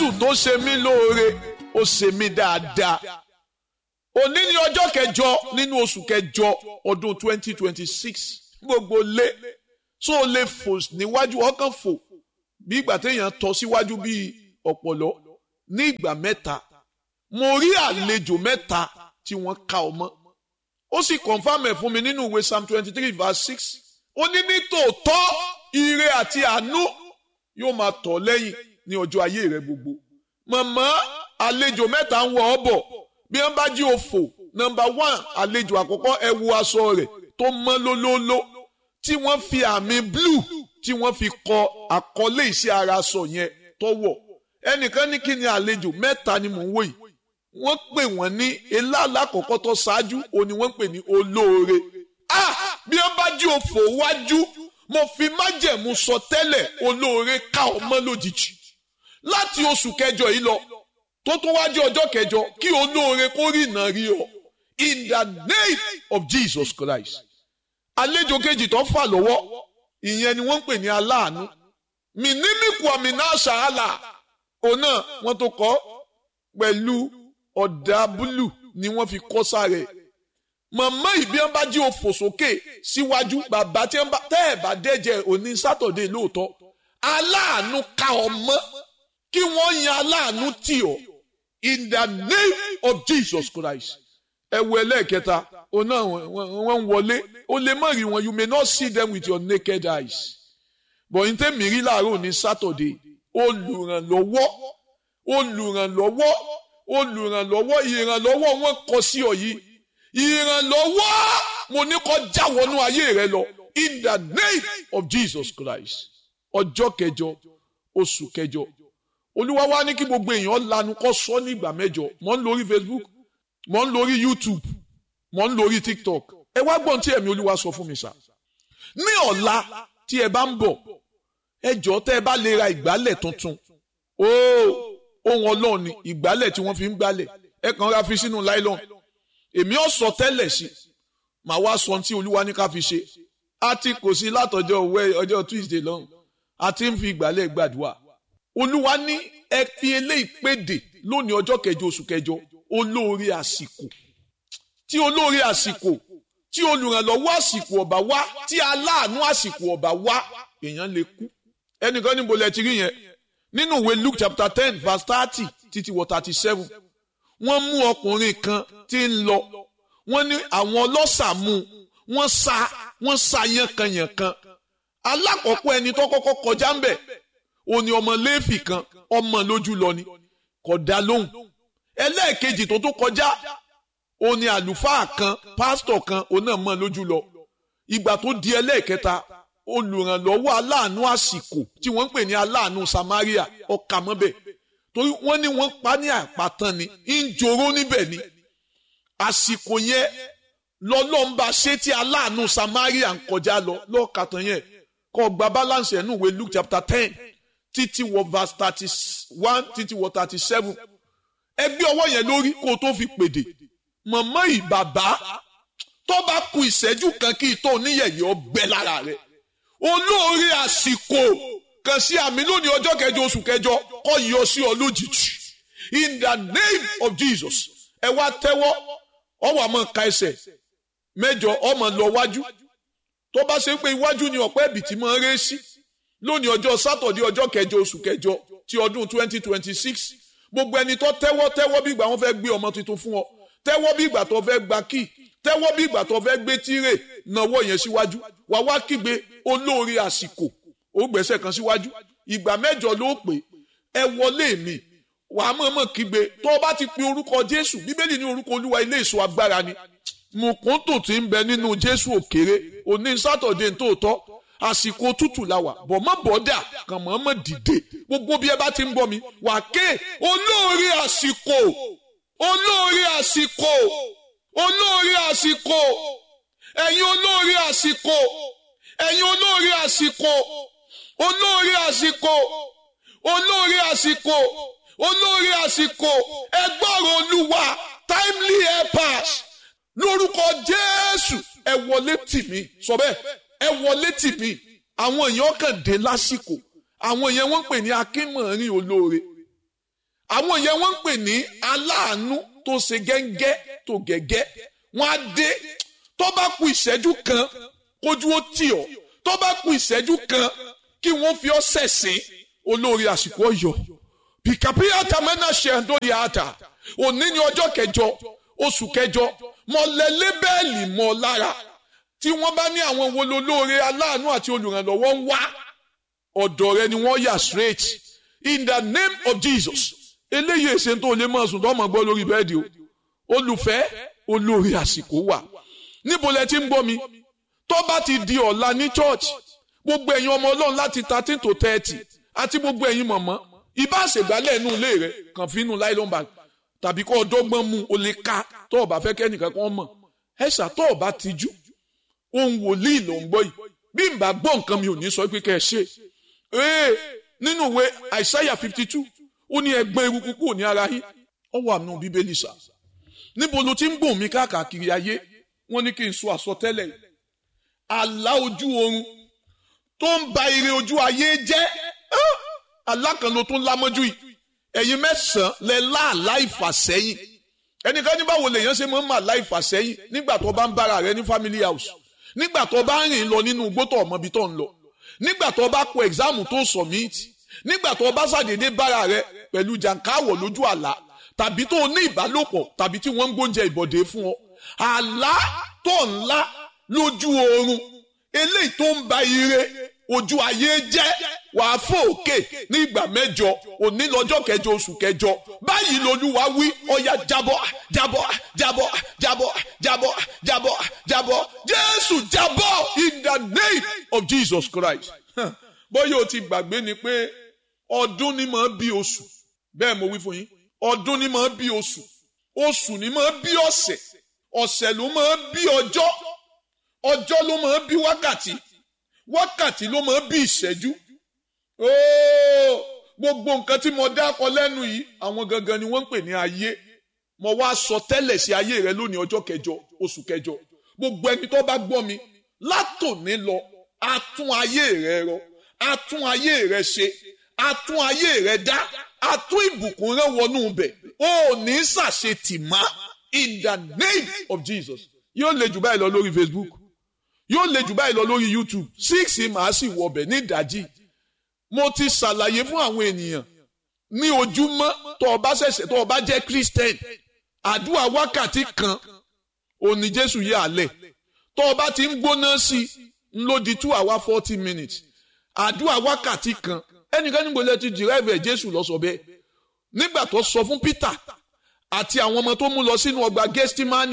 tó ṣe mí lóore ó ṣe mí dáadáa òní ni ọjọ́ kẹjọ nínú oṣù kẹjọ ọdún 2026 gbogbo lé tó o lè fò níwájú ọkàn fò bí ìgbà téèyàn tọ́ síwájú bíi ọ̀pọ̀lọ́ ní ìgbà mẹ́ta mo rí àlejò mẹ́ta tí wọ́n ka ọmọ ó sì confam ẹ̀ fún mi nínú ìwé psalm twenty three verse six ó ní ní tòótọ́ ire àti àánú yóò máa tọ̀ lẹ́yìn ní ọjọ́ ayé rẹ gbogbo màmá àlejò mẹ́ta ń wọ ọ bọ̀ bí wọ́n bá jí òfò nọ́mbà one àlejò àkọ́kọ́ ẹ wo aṣọ rẹ̀ tó mọ́ lólóóló tí wọ́n fi àmì blue tí wọ́n fi kọ àkọlé iṣẹ́ ara aṣọ yẹn tọ́wọ̀ ẹnìkan ní kí ni àlejò mẹ́ta ni mò ń wò yìí wọ́n pè wọ́n ní eláàlá àkọ́kọ́ tó ṣáájú òun ni wọ́n pè ní olóore ah bí wọ́n bá jí òfò wájú mo fi májẹ̀mú sọ tẹ́lẹ̀ olóore ká ọmọ lójijì láti oṣù kẹjọ yìí lọ tó tó wájú ọjọ́ kẹjọ kí olóore kó rí iná rí ọ in the name of Jesus Christ àlejò kejì tó fà lọ́wọ́ ìyẹn ni wọ́n ń pè ní aláàánú mìnímìkù àmìnà àṣàhálà òun náà wọ́n tó kọ́ pẹ̀lú ọ̀dà búlù ni wọ́n fi kọ́ sáré màmá ìbí wọn bá jí òfò sókè síwájú bàbá tí wọn bá tẹ́ ẹ̀ bá dẹ́jẹ́ òní sátọ̀dé lóòótọ́ aláàánú ká ọmọ kí wọ́n yan aláàánú tì ọ́ in the name of Jesus Christ ẹ wo ẹlẹ́ẹ̀kẹta òun náà wọ́n ń wọlé o lè má rí wọn you may not see them with your naked eyes but n tẹ́ mi rí láàárọ̀ ní sátọ̀dé olùrànlọ́wọ́ olùrànlọ́wọ́ olùrànlọ́wọ́ ìrànlọ́wọ́ wọn kọ sí ọ yìí ìrànlọ́wọ́ mo ní kó já wọnú ayé rẹ lọ in the name of Jesus Christ ọjọ́ kẹjọ oṣù kẹjọ olúwa wá ní kí gbogbo èèyàn lanu kó sọ ní ìgbà mẹ́jọ mò ń lórí Facebook mò ń lórí YouTube mò ń lórí TikTok ẹ wá gbọ́n tí ẹ̀mí olúwa sọ fún mi sá ní ọ̀la tí ẹ bá ń bọ̀ ẹ jọ̀ọ́ tẹ́ ẹ bá lè ra ìgbálẹ̀ tuntun ooo ohun ọlọ́run ni ìgbálẹ̀ tí wọ́n fi ń gbálẹ̀ ẹ kàn ra fi sínú láìlọ́n èmi ò sọ tẹ́lẹ̀ sí màá wá sọ tí olúwa ní ká fi ṣe a ti kò sí látọjọ́ òwe ọjọ́ Tuesday lọ́hùn a ti ń fi ìgbálẹ̀ gbàdúrà olúwa ní ẹ fi eléyìí péde lónìí ọjọ́ kẹjọ oṣù kẹjọ olóore àsìkò tí olóore àsìkò tí olùrànlọ́wọ́ àsìkò ọ̀bà wá tí aláàánú àsìkò ọ̀bà wá èèyàn lè kú ẹnìkan níbo lẹ ti rí yẹn nínú ìwé Luke chapter ten verse thirty títí wọ thirty seven wọ́n mú ọkùnrin kan tí ń lọ wọ́n ní àwọn ọlọ́ṣà mú wọ́n sa wọ́n sa yánkanyànkan alákọ̀ọ́kọ́ ẹni tó kọ́kọ́ kọjá ń bẹ̀ òní ọmọ léèfì kan ọmọ lójú lọ ni kò dá lóhùn ẹlẹ́ẹ̀kejì tó tó kọjá òní àlùfáà kan pásítọ̀ kan òun náà mọ̀ lójú lọ ìgbà tó di ẹlẹ́ẹ̀kẹta olùrànlọ́wọ́ aláàánú àsìkò tí wọ́n ń pè ní aláàánú Samaria ọkà mọ́bẹ̀ torí wọ́n ní wọ́n pa ní àpàtàn ni ń joró níbẹ̀ ni àsìkò yẹn lọ́lọ́mba ṣé tí aláàánú Samaria ń kọjá lọ lọ́ọ̀kàtàn yẹn kọ́ gba balance ẹ̀ nù wé Luke chapter ten títí wọ verse thirty one títí wọ thirty seven ẹgbẹ́ ọwọ́ yẹn lórí kó o tó fi pèdè mọ̀mọ́ ìbàbá tó bá ku ìṣẹ́jú kan kí ìtọ́ oníyẹ̀yẹ́ ọgbẹ́ lára rẹ̀ olóore àsìkò kan sí àmì lónìí ọjọ́ kẹjọ oṣù kẹjọ kọ́ yọ sí ọ lójijì in the name of Jesus ẹ wá tẹ́wọ́ ọwọ́ àmọ́ ka ẹsẹ̀ mẹ́jọ ọmọ lọ wájú tó bá ṣe pé iwájú ni ọ̀pẹ́ ẹ̀bìtì máa ń ré sí lónìí ọjọ́ sátọ̀dé ọjọ́ kẹjọ oṣù kẹjọ ti ọdún twenty twenty six gbogbo ẹni tó tẹ́wọ́ tẹ́wọ́ bí ìgbà wọn fẹ́ gbé ọmọ tuntun fún ọ tẹ́wọ́ bí ìgbà tó fẹ́ gba kíì tẹ́wọ́ bí ìgbà tó fẹ́ gbé tírè náwó yẹn síwájú wà wá kígbe olóore àsìkò ó gbẹ́sẹ̀ kan síwájú ìgbà mẹ́jọ ló pè ẹ wọlé mi wà á mọ̀ọ́mọ̀ kígbe tó o bá ti pe orúkọ Jésù bíbélì ní orúkọ Olúwa ilé ìṣọ́ agbára ni mùkúntù tí ń bẹ nínú Jésù òkèrè òní sátọ̀dé tòótọ́ àsìkò tútù la wà bọ̀ mọ́ bọ́dà kàn mọ́ọ́mọ́ dìde gbogbo bí ẹ bá ti ń bọ̀ mi wà ké olóore àsìkò olóore àsìkò olóore àsìkò ẹ̀yin olóore àsìkò ẹ̀yin olóore àsìkò olóore àsìkò olóore àsìkò olóore àsìkò ẹgbọ́rọ̀ olúwa timely helpers lórúkọ jésù ẹ wọlé tì mí sọ bẹ́ẹ̀ ẹ wọlé tì mí àwọn èèyàn kàn dé lásìkò àwọn èèyàn wọ́n pè ní akínmọ̀rin olóore àwọn yẹn wọ́n ń pè ní aláàánú tó ṣe gẹ́ngẹ́ tó gẹ́gẹ́ wọ́n á dé tó bá ku ìṣẹ́jú kan kójú ó tì ọ́ tó bá ku ìṣẹ́jú kan kí wọ́n fi ọ́ sẹ̀sìn olórí àsìkò ọ̀yọ́ pìkàpìyàtà mẹ́nà ṣe ń dórí àtà òní ní ọjọ́ kẹjọ oṣù kẹjọ mọ lẹ́lẹ́ bẹ́ẹ̀lì mọ́ lára tí wọ́n bá ní àwọn wo lolóore aláàánú àti olùrànlọ́wọ́ ń wá ọ̀dọ̀ rẹ ni wọ́n yà straight in the name of Jesus eléyìí èsè tó lè mọ̀ sùn tó mọ̀ gbọ́ lórí bẹ́ẹ̀dì o olùfẹ́ olórí àsìkò wà níbo lẹ ti ń gbọ́ mi tó bá ti di ọ̀la ní church gbogbo ẹ̀yin ọmọ ọlọ́run láti thirteen to thirty àti gbogbo ẹ̀yin mọ̀mọ́ ibà ṣègbálẹ̀ inú ilé rẹ kàn fi inú nylon bag tàbí kó ọdọ́gbọ́n mu o lè ka tó o bá fẹ́ kẹ́nìkan kan mọ̀ ẹ ṣàtọ́ ọba tijú ohun wòlíì ló ń gbọ́ yìí bí n bá gbọ́ nǹkan mi ò ní sọ pé kẹ́ ẹ ṣe ee nínú ìwé àìsáyà fifty two ó ní ẹgbẹ́ eruku kúrò ní ara yín ó wà nù bíbélì sà níbo ló ti ń gbòmí káàkiri ayé wọ́n ní kí n sọ àsọtẹ́lẹ̀ yìí àlá ojú oorun tó ń ba ire ojú ayé jẹ́ alákànlò tó ń lámọ́jú yìí ẹ̀yin mẹ́sàn-án lẹ láàlá ìfàsẹ́yìn ẹnìkan ní báwo lèèyàn ṣe máa ń mà láì fàsẹ́yìn nígbà tó bá ń bára rẹ ní family house nígbà tó bá ń rìn lọ nínú igbó tó ọmọ ibi tó ń lọ nígbà tó bá kọ ẹ̀gzáàmù tó submit nígbà tó bá ṣàdédé bára rẹ pẹ̀lú jàǹkáwọ̀ lójú àlá tàbí tó ní ìbálòpọ̀ tàbí tí wọ́n ń gbóúnjẹ ìbọ̀dé fún ọ àlá tó ńlá lójú oorun eléyìí tó ń ba ire ojú ayé jẹ́ wàá fòkè ní ìgbà mẹ́jọ òní lọ́jọ́ kẹjọ oṣù kẹjọ báyìí lolúwa wí ọ̀yà jábọ́ jábọ́ jábọ́ jábọ́ jábọ́ jábọ́ jábọ́ jésù jábọ́ in the name of jesus christ bóyá o ti gbàgbé ni pé ọdún ni máa bí oṣù bẹ́ẹ̀ mo wí fún yín ọdún ni máa bí oṣù oṣù ni máa bí ọ̀sẹ̀ ọ̀sẹ̀ ló máa bí ọjọ́ ọjọ́ ló máa bí wákàtí wákàtí ló máa bí ìṣẹ́jú ooo gbogbo nǹkan tí mo dákọ lẹ́nu yìí àwọn gangan ni wọ́n ń pè ní ayé mo wá sọ tẹ́lẹ̀ sí ayé rẹ lónìí ọjọ́ kẹjọ oṣù kẹjọ gbogbo ẹni tó bá gbọ́ mi látòní lọ a tún ayé rẹ rọ a tún ayé rẹ ṣe a tún ayé rẹ dá a tún ìbùkún rẹ wọnú bẹ̀ ó ní ṣàṣetì má in the name of Jesus yóò le jù báyìí lọ lórí Facebook yóò le jù báyìí lọ lórí YouTube six màá sì wọ ọbẹ̀ ní ìdájí mo ti ṣàlàyé fún àwọn ènìyàn ní ojúmọ́ tó o bá ṣẹ̀ṣẹ̀ tó o bá jẹ́ Christian àdúrà wákàtí kan òní Jésù yẹ àlẹ́ tó o bá ti ń gbóná sí i ń ló di two hour forty minutes àdúrà wákàtí kan ẹnìkan níbo lẹ ti dìrẹ́ẹ̀bẹ̀ Jésù lọ sọ bẹ́ẹ̀ nígbà tó sọ fún Peter àti àwọn ọmọ tó mú lọ sínú ọgbà Gẹ́stímánì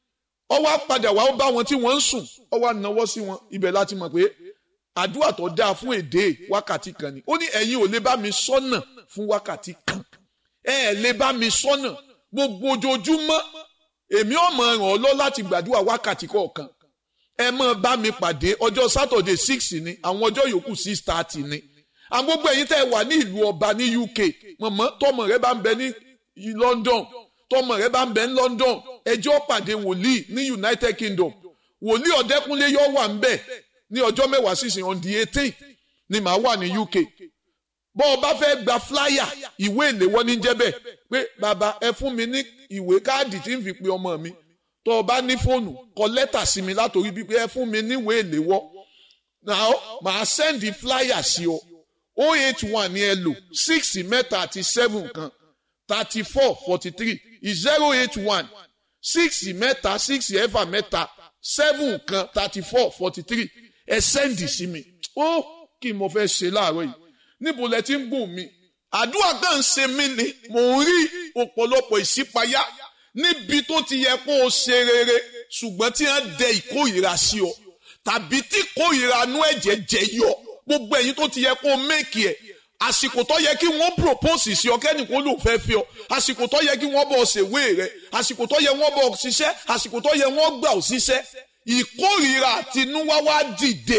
ó wá padà wá ó bá wọn tí wọ́n ń sùn ó wá náwó sí wọn ibẹ̀ láti mọ̀ pé àdúrà tó dáa fún èdè wákàtí kan ni ó ní ẹ̀yin ò lè bá mi sọ́nà fún wákàtí kan ẹ ẹ̀ lè bá mi sọ́nà gbogbo ojoojúmọ́ èmi ò mọ̀ ràn ọ́ lọ láti gbàdúrà wákàtí kọ̀ọ̀kan ẹ mọ̀ bá mi pàdé ọjọ́ sátọ̀dẹ̀ six ni àwọn ọjọ́ yòókù six thirty ni àwọn gbogbo ẹ̀yin tẹ́ ẹ wà ní ìlú ọba ní UK mọ̀mọ́ tọmọ rẹ bá ń bẹ ní London tọmọ rẹ bá ń bẹ ní London ẹjọ́ pàdé wòlíì ní United Kingdom wòlíì ọ̀dẹ́kúnlé yóò wà ń bẹ̀ ní ọjọ́ mẹ́wàá sísìn on the eighteen ni màá wà ní UK bọ́ ọ bá fẹ́ gba flyer ìwé ìléwọ́ ní jẹ́bẹ̀ pé bàbá ẹ fún mi ní ìwé káàdì tí ń fi pe ọmọ mi tó o bá ní fóònù kọ lẹ́tà sí mi látòrí bíi ẹ fún mi ní ìwé ìléwọ́ náà màá sẹ́ndì flyer sí ọ o eight one ni ẹ lò six mẹ́ta àti seven kan thirty four forty three zero eight one six mẹ́ta six ẹ̀fà mẹ́ta seven kan thirty four forty three ẹ sẹ́ndì sí mi ó kí n mo fẹ́ ṣe láàárọ̀ yìí níbo lẹ ti ń gùn mi àdúrà kan ń ṣe mí ni mò ń rí ọ̀pọ̀lọpọ̀ ìṣípayá níbi tó ti yẹ kó o ṣe rere ṣùgbọ́n tí wọ́n dẹ ìkórìíra sí ọ tàbí tí kórìíra nú ẹ̀jẹ̀ jẹ yọ gbogbo ẹ̀yin tó ti yẹ kó o méèkì ẹ̀ àsìkò tó yẹ kí wọ́n propose sí ọ kẹ́nìkan ló fẹ́ fi ọ àsìkò tó yẹ kí wọ́n bọ̀ ṣèwé rẹ àsìkò tó yẹ wọ́n bọ̀ ṣiṣẹ́ àsìkò tó yẹ wọ́n gbà ọ ṣiṣẹ́ ìkórìíra àtinúwá wá dìde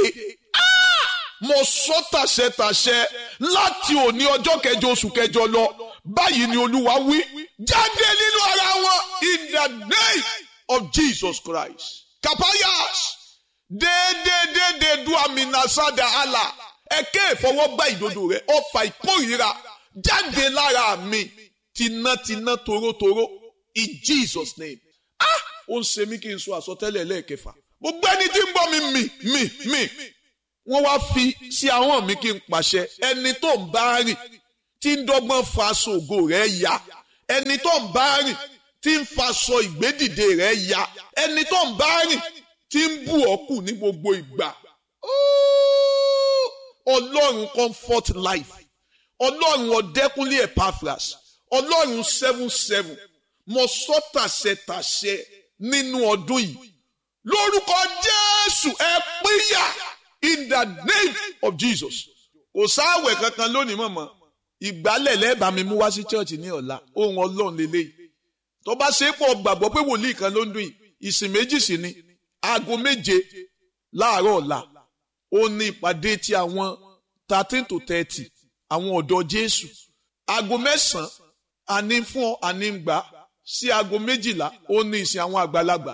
mo sọ tàṣẹtàṣẹ láti òní ọjọ́ kẹjọ oṣù kẹjọ lọ báyìí ni olúwa wí jáde nínú ara wọn in the name of Jesus Christ kapayas déédéédéédé du aminasada Allah ẹ̀kẹ́ ìfọwọ́gbá ìdodo rẹ̀ ọfà ìkórìíra jáde lára mi tinátiná torótoró in Jesus name ah ó ń ṣe mí kí n sọ àsọtẹ́lẹ̀ lẹ́ẹ̀kẹfà gbogbo ẹni tí ń bọ́ mi mì mì mì wọ́n wá fi sí ahọ́n mi kí n pàṣẹ ẹni tó ń bá rìn tí ń dọ́gbọ́n fa aṣọ ògo rẹ̀ ya ẹni tó ń bá rìn tí ń faṣọ ìgbédìde rẹ̀ ya ẹni tó ń bá rìn tí ń bù ọ́ kù ní gbogbo ìgbà ọlọ́run comfort life ọlọ́run ọ̀dẹ́kúnlé epaphras ọlọ́run seven seven mo sọ tàṣẹ tàṣẹ nínú ọdún yìí lórúkọ jésù ẹ pínyà in the name of jesus kò sáàwẹ̀ kankan lónìí mọ̀mọ́ ìgbálẹ̀ lẹ́ẹ̀bà mi mú wá sí chọ́ọ̀chì ní ọ̀la ohun ọlọ́run lélẹ́yìí tó bá ṣe é pọ̀ gbàgbọ́ pé wòlíì kan ló ń dún yìí ìsìn méjì sí ni aago méje láàárọ̀ ọ̀la ó ní ìpàdé ti àwọn thirteen to thirty àwọn ọ̀dọ́ jésù aago mẹ́sàn-án àní fún ọ àní ń gbà sí aago méjìlá ó ní ìsìn àwọn àgbàlagbà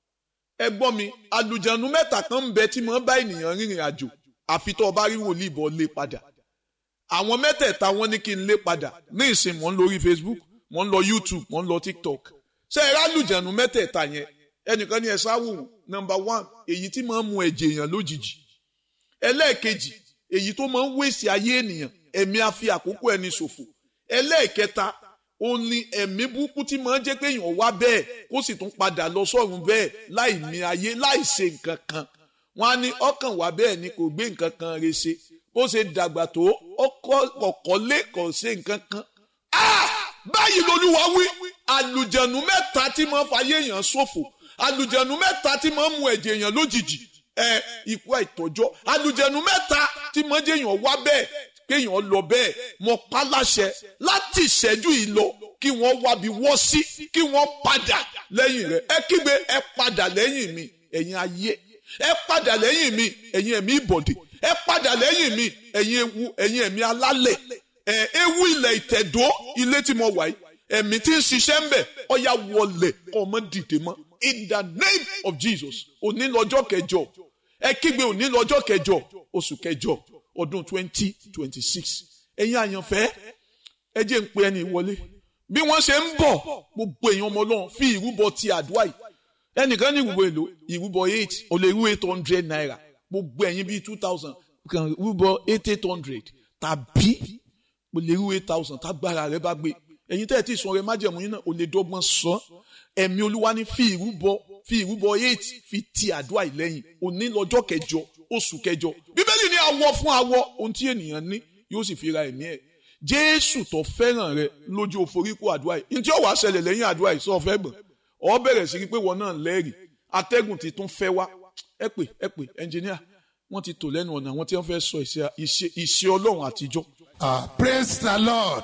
ẹ gbọ́ mi àlùjànnú mẹ́ta kan ń bẹ tí mo bá ènìyàn rìnrìn àjò àfi tó o bá rí wòlíì bọ́ lé padà àwọn mẹ́tẹ̀ẹ̀ta wọ́n ní kí n lé padà ní ìsìn mò ń lórí facebook mò ń lọ youtube mò ń lọ tiktok ṣé ẹ rálùjànnú mẹ́tẹ̀ẹ̀ta yẹn ẹnìkan ní ẹ sáwò number one èyí tí máa ń mu ẹ̀jẹ̀ èèyàn lójijì ẹlẹ́ẹ̀kejì èyí tó máa ń wéṣì ayé ènìyàn ẹ̀mí a fi àkókò ẹni ṣòfò ẹlẹ́ẹ̀kẹta ó ní ẹ̀mí burúkú tí máa ń jẹ́ pé èèyàn wá bẹ́ẹ̀ kó sì tún padà lọ sọ́run bẹ́ẹ̀ láì mí ayé láì ṣe nǹkan kan wọ́n á ní ọkàn wá bẹ́ẹ̀ ni kò gbé nǹkan kan re ṣe bó ṣe dàgbà tó ọkọ̀ lé kò ṣe nǹkan kan. báyìí lolúwa wí àlùjẹ̀nù mẹ́ta tí máa ń fayé èèyàn ṣòfò àlùjẹ̀nù mẹ́ta tí máa ń mu ẹ̀jẹ̀ èèyàn lójijì ẹ ikú àìtọ́jọ́ àlùjẹ̀nù mẹ́ta tí máa ń jẹ́ èèyàn wá bẹ́ẹ̀ kéèyàn lọ bẹ́ẹ̀ mọ páláṣẹ láti ìṣẹ́jú yìí lọ kí wọ́n wábi wọ́ sí kí wọ́n padà lẹ́yìn rẹ̀ ẹ kígbe ẹ padà lẹ́yìn mi ẹ̀yin ayé ẹ padà lẹ́yìn mi ẹ̀yin ẹ̀mí ìbọ̀dè ẹ padà lẹ́yìn mi ẹ̀yin ewu ẹ̀yin ẹ̀mí alálẹ̀ ẹ̀ ewu ilẹ̀ ìtẹ̀dó ilé tí mo wà yìí ẹ̀mí tí ń ṣiṣẹ́ ń bẹ̀ ọ̀ya wọlé ọmọ dìde mọ́ in the name of Jesus òní lọ́jọ́ kẹjọ ẹ kígbe òní lọ́jọ́ kẹjọ oṣù kẹjọ ọdún twenty twenty six ẹ̀yin àyànfẹ́ ẹ jẹ́ ń pe ẹni wọlé bí wọ́n ṣe ń bọ̀ gbogbo èèyàn ọmọ ọlọ́run fi ìrúbọ ti àdúrà yìí ẹnìkan ní ìrúbọ èlò ìrúbọ eight ó lè rú eight hundred naira gbogbo ẹ̀yin bíi two thousand kan rúbọ eight eight hundred tàbí ó lè rú eight thousand tágbára rẹ bá gbé ẹ̀yin tẹ́ ẹ̀ tí ì sọ rẹ májẹ̀mú yín náà ó lè dọ́gbọ́n sọ ẹ̀mí olúwa ní fi ìrúbọ fi ìrúbọ eight fi ti àdúrà yìí lẹ́yìn òní lọ́jọ́ kẹjọ oṣù kẹjọ bíbélì ní awọ fún awọ ohun tí ènìyàn ní yóò sì fi ra ẹ̀mí ẹ̀ jésù tó fẹ́ràn rẹ lójú òforíkó àdúrà yìí ní tí ó wàá ṣẹlẹ̀ lẹ́yìn àdúrà yìí sọ fẹ́ gbọ̀n ọ bẹ̀rẹ̀ sí pé wọn náà lẹ́rìí atẹ́gùn ti tún fẹ́ wá ẹ pè ẹ pè ẹnjìníà wọ́n ti tò lẹ́nu ọ̀nà àwọn tí wọ́n fẹ́ sọ ìṣe ọlọ́run àtijọ́. ah praise the lord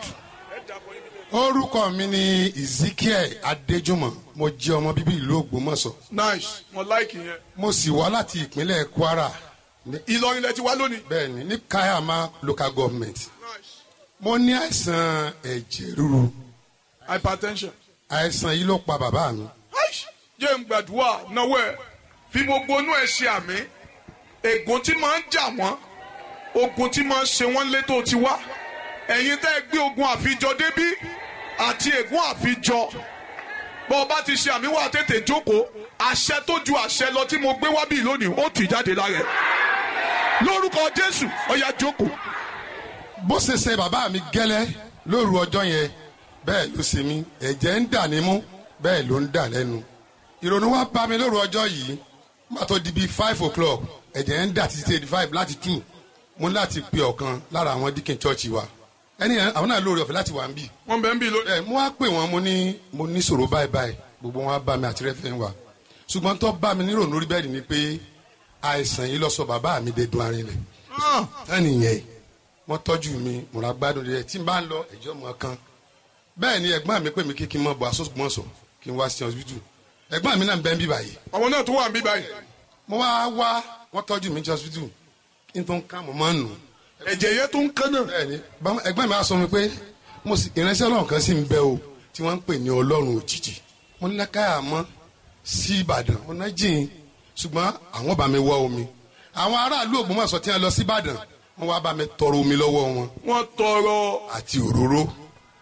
orúkọ mi ni ezekiel adéjúmọ̀ mo jẹ́ ọmọ bíbí ìlú ògbómọ̀ṣọ́ nice mo like yẹn. mo sì wá láti ìpínlẹ̀ kwara ní- ìlọrin lẹ ti wá lónìí. bẹ́ẹ̀ni ní kayama local government nice mo ní àìsàn ẹ̀jẹ̀ ríru hypertension. àìsàn yìí ló pa bàbá mi Aish, jẹ́ ń gbàdúrà náwó ẹ̀ fi gbogbo inú ẹ̀ ṣe àmì ègún tí máa ń jà wọ́n ogun tí máa ń ṣe wọ́n létò ti wá ẹ̀yin tẹ́ ẹ gbé ogun àfijọ débí àti ègún àfijọ bọ́ ọ bá ti ṣe àmì wà tètè jókòó àṣẹ tó ju àṣẹ lọ tí mo gbé wá bí lónìí ó tì jáde lára ẹ̀ lórúkọ Jésù ó yá jókòó bó ṣe ṣe bàbá mi gẹ́lẹ́ lóru ọjọ́ yẹn bẹ́ẹ̀ ló ṣe mí ẹ̀jẹ̀ ń dà nímú bẹ́ẹ̀ ló ń dà lẹ́nu ìrònú wa bá mi lóru ọjọ́ yìí má tó di bíi five o'clock ẹ̀jẹ̀ ń dà títí eighty five láti two mo ní láti pe ọ̀kan lára àwọn díkìn chọ́ọ̀chì wa ẹni yẹn àwọn náà lórí ọ̀fẹ́ láti wà ń bì wọ́n bẹ̀ ń bí lónìí. ẹ mo wá pè wọn mo ní mo ní sọ̀rọ̀ báyìí báyìí gbogbo wọn á bá mi àti rẹ́fẹ̀ wa ṣùgbọ́n tó bá mi nírònú rí bẹ́ẹ̀ ni pé àìsàn yìí lọ sọ bàbá mi dé dun arinlẹ̀ ẹnìyẹn wọ́n tọ́jú mi mo ra gbádùn rẹ̀ tí n bá ń lọ ẹ̀jọ́ mọ̀ kan bẹ́ẹ̀ ni ẹ̀gbọ́n mi pè mí kí kí n mọ̀ bọ̀ asọ́gbọ́nsọ kí n wá sí ọsibítù ẹ̀gbọ́n mi náà ń bẹ́ ń bí báyìí àwọn náà tó wà ń bí báyìí mo wá wá wọ́n tọ́jú mi ní ọsibítù kí n tó ń ká mo máa ń nù ẹ̀jẹ̀ yẹn tó ń kán náà. bẹ́ẹ̀ni bá- ẹ̀gbọ́n mi á sọ mi pé mo sì ìránṣẹ́ Ọlọ́run kan sì ń bẹ o tí wọ́n ń pè ní Ọlọ́run òjijì mo ní káyà mọ́ sí Ìbàdàn mo ná jìn ṣùgbọ́n àwọn bá mi wọ omi àwọn aráàlú Ògbómọ̀ṣọ́ tí wọ́n lọ sí Ìbàdàn wọ́n wá bá mi tọrọ omi lọ́wọ́ wọn wọ́n tọrọ àti òróró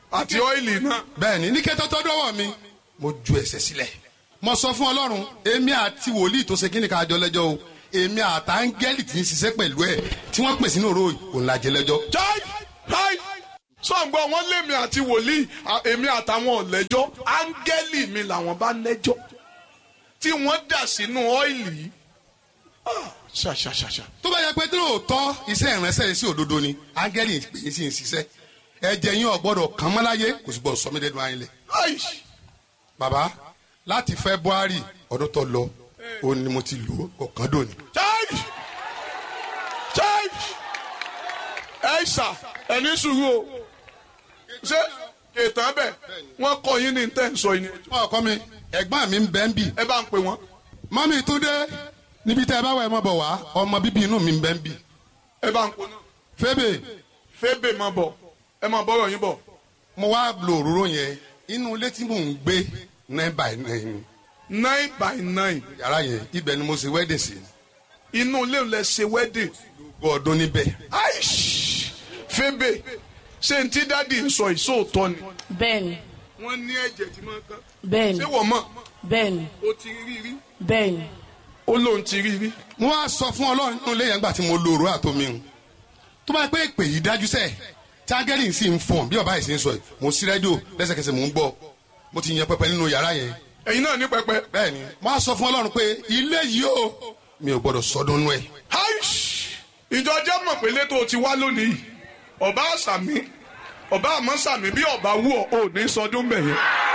àti ọ́ìlì náà. bẹ́ẹ̀ ni ní kẹ́tọ́ tó dọ́wọ́ mi mo ju ẹ̀ṣẹ̀ sílẹ̀ mo sọ fún ọlọ́run èmi àti wòlíì tó ṣe kí ni ká jọ lẹ́jọ́ o èmi àtàngẹ́lì tí ń ṣiṣẹ́ pẹ̀lú ẹ̀ tí wọ́n pè sínú òró òun la jẹ lẹ́jọ́. jai jai sọ̀ǹgbọ́n wọn lémi àti wòlíì à- èmi àtàwọn ọ̀lẹ́jọ́ áńgẹ́lì mi làwọn bá lẹ́jọ́ tí wọ́n dà sínú ọ́ìlì yìí Ah, ṣàṣàṣàṣà. tó bá yẹ pé tí lóòótọ́ iṣẹ́ ìránṣẹ́ yìí sí òdodo ni áńgẹ́lì pè é sí ń ṣiṣẹ́ ẹ̀jẹ̀ yín ọ̀gbọ́dọ̀ kàn mọ́ láyé kò sì gbọ́dọ̀ sọ mí dẹ́nu ayé lẹ̀. Ai, bàbá láti february ọdún tó lọ ó ní mo ti lò ó kọ̀ọ̀kan dòní. jai jai ẹ ṣà ẹni sùúrù o ṣé ètò bẹ wọn kọ yín ní tẹ́ ń sọ yín wọ́n kọ́ mi ẹ̀gbọ́n mi ń bẹ́ ń bì ẹ bá ń pè wọ́n mọ́mí tó dé níbi tẹ́ ẹ bá wà ẹ mọ́ bọ̀ wá ọmọ bíbí inú mi ń bẹ́ ń bì. ẹ bá ń pè náà fébè fébè máa bọ̀ ẹ máa bọ̀rọ̀ yín bọ̀ mo wá lo òróró yẹn inú ilé tí mò ń gbé nine by nine nine by nine yàrá yẹn ibẹ̀ ni mo ṣe wedding sí inú ilé lẹ ṣe wedding gbogbo ọdún níbẹ̀. aish fébè ṣé n tí dáàdi ń sọ ìṣòótọ́ ni bẹ́ẹ̀ni wọ́n ní ẹ̀jẹ̀ tí máa ń kán bẹ́ẹ̀ni ṣé wọ́n mọ̀ bẹ́ẹ̀ni ó ti rí rí bẹ́ẹ̀ni ó lóun ti rí rí mo wá sọ fún ọlọ́run nínú ilé yẹn gbà tí mo lo òróró àtomi hùn tó bá yẹ pé ìpè yìí dájú sẹ́ẹ̀ tí ángẹ́lì sì ń fọ̀n bí ọba yìí sì ń sọ yìí mo sí rédíò lẹ́sẹ̀kẹsẹ̀ mò ń gbọ́ mo ti yan pẹpẹ nínú yàrá yẹn ẹ̀yin náà ní pẹpẹ bẹ́ẹ̀ ni mo wá sọ fún ọlọ́run pé ilé yìí o mi ò gbọ́dọ̀ sọdún nú ẹ̀ aish ìjọ jẹ́ mọ̀ pé létò ti wá lónìí ọba àṣàmì ọba àmọ́ sàmì bí ọba wù ọ́ ò ní sọdún bẹ̀yẹn.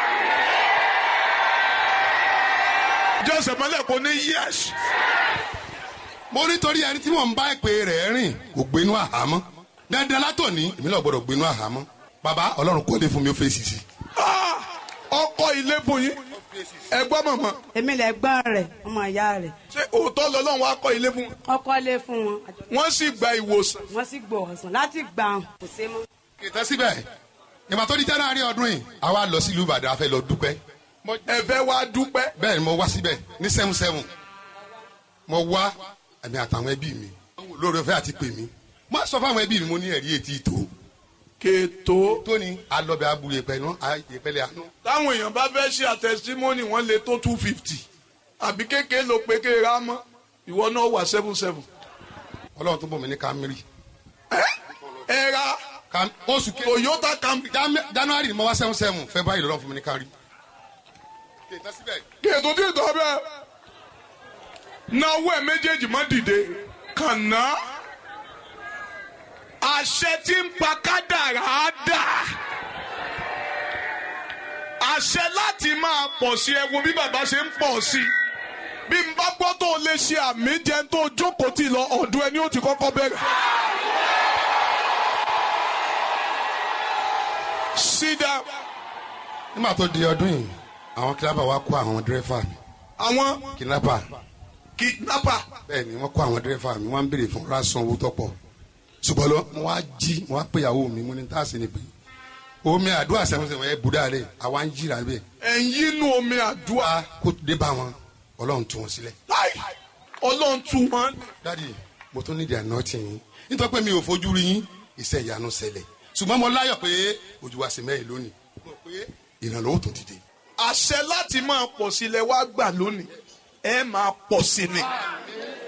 jọ́sẹ̀ mọ́lẹ̀ kò ní yẹ́sì. mo nítorí ẹni tí mò ń bá ìpè rẹ̀ rìn kò gbénú àhámọ́ dandan látòní èmi náà gbọ́dọ̀ gbénú àhámọ́ bàbá ọlọ́run kọ́lé fún mi ó fèsì sí Ah! ọkọ ilé fún yín ẹgbọ́n mọ̀mọ́ èmi lè gbọ́n rẹ̀ ọmọ ìyá rẹ̀ ṣé òótọ́ lọ́lọ́run wá kọ́ ilé fún wọn ọkọ lé fún wọn wọ́n sì gba ìwòsàn wọ́n sì gbọ́ ọ̀sán láti gbà hàn kò sé mọ́. kìtẹ́ síbẹ̀ ìgbà tó di january ọdún yìí àwa lọ sílùú ìbàdàn a fẹ́ lọ dúpẹ́ ẹ̀fẹ́ wá dúpẹ́ bẹ́ẹ̀ ni mo wá síbẹ̀ ní seven seven mo wá ẹ̀mí àtàwọn ẹbí mi lórí ọ̀fẹ́ àti pè mí mo sọ fún àwọn ẹbí mi mo ní ẹ̀rí etí ìtò kètò tóní alọ́bẹ̀ abúlé pẹ̀lú ìpẹ́lẹ̀ àánú táwọn èèyàn bá fẹ́ ṣe àtẹ̀símọ́nì wọ́n lè tó two fifty àbí kékeré ló pé kéèrè á mọ́ ìwọ náà wà seven seven. ọlọ́run tó bọ̀ mí ní kámírì ẹ ra Cam- oṣù kejì Toyota Camry Jan- january ni mo wá seven seven february lọ́run fún mi ní kárí. kìtẹ́ síbẹ̀ kètò tí ìtọ́ bẹ́ẹ̀ náwó ẹ̀ méjèèjì má dìde kànáà àṣẹ tí ń pa kádàrá á dà àṣẹ láti máa pọ̀ sí ẹ wo bí bàbá ṣe ń pọ̀ sí i bí n bá gbọ́ tó o lè ṣe àmì jẹun tó o jókòó tì lọ ọ̀dọ̀ ẹni ó ti kọ́kọ́ bẹ̀rẹ̀. sit down. nígbà tó di ọdún yìí àwọn kidnapper wa kó àwọn dírẹ́fà mi àwọn kidnapper kidnapper bẹ́ẹ̀ ni wọ́n kó àwọn dírẹ́fà mi wọ́n ń béèrè fún rásán owó tọ́pọ̀ ṣùgbọ́n lọ mo wá jí mo wá pé ìyàwó mi mo ní tá a sì ní pé omi àdúrà sẹ́wọ̀nsẹ̀wọ̀n ẹ̀ bùdá rẹ̀ àwa ń jìrà bẹ́ẹ̀ ẹ̀yin inú omi àdúrà wá kó dé bá wọn ọlọ́run tú wọn sílẹ̀. láì ọlọ́run tún wọn. dádì mo tún nídìí àná tì yín nítorí pé mi ò fojú rí yín iṣẹ́ ìyanu ṣẹlẹ̀ ṣùgbọ́n mo láyọ̀ pé ojú wa sì mẹ́rin lónìí mo rò pé ìrànlọ́wọ́ tó dìde. àṣẹ láti máa pọ̀ sí ilẹ̀ wá gbà lónìí ẹ máa pọ̀ sí ni